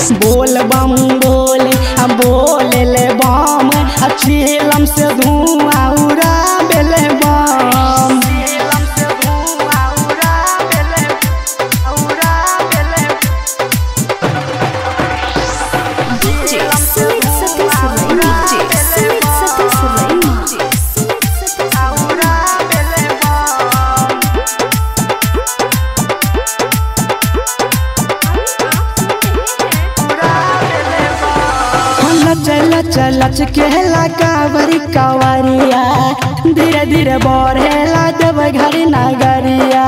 बोल बम बोले हम बोले ले बम अचीलम से धुआं उड़ा बेले बम DJ Sumit Satish Rai. DJ Sumit Satish Rai. DJ Sumit Satish Rai. चल चल चकेला कावरी कावरिया धीरे धीरे बढ़ेला जब घर नगरिया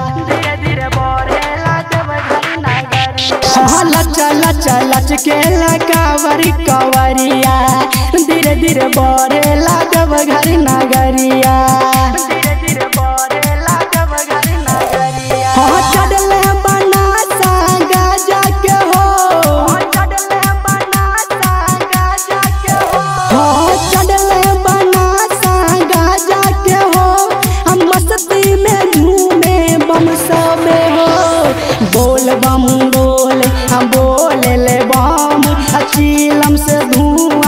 चल चल चल चकेला कावरी कावरिया धीरे धीरे बढ़ेला जब घर नगरिया हाँ चढ़ले बनासा गाजा के हो हाँ चढ़ले बनासा गाजा के हो हम मस्ती में झूमे बम सबे हो बोल बम बोले हम बोले ले बम अचीलम से धुआं